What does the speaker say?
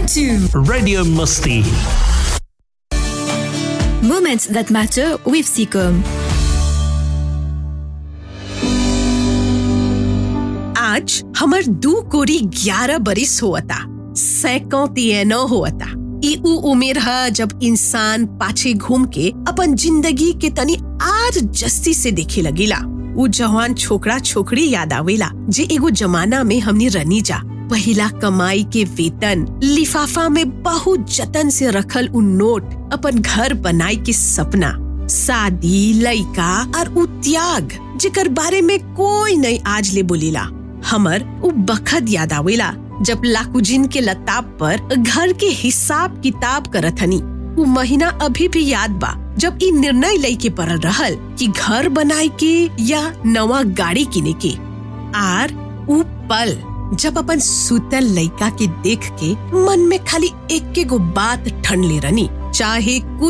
to Radio Musti. Moments that matter with Seacom. आज हमर दू कोरी ग्यारह बरिस होता सैकड़ों तियनो होता ई उ उमेर ह जब इंसान पाछे घूम के अपन जिंदगी के तनी आज जस्ती से देखे लगीला उ जवान छोकरा छोकरी याद आवेला जे एगो जमाना में हमनी रनी जा पहिला कमाई के वेतन लिफाफा में बहुत जतन से रखल उ नोट अपन घर बनाई के सपना शादी लइका और उ त्याग जेकर बारे में कोई नहीं आज ले बोलेला हमर उ बखत याद आवेला जब लाकुजिन के लताब पर घर के हिसाब किताब करत हनी उ महीना अभी भी याद बा जब ई निर्णय लई के पड़ल रहल कि घर बनाए के या नवा गाड़ी किने के आर उ पल जब अपन सुतल लइका के देख के मन में खाली एक गो बात ठन ले रनी चाहे कुछ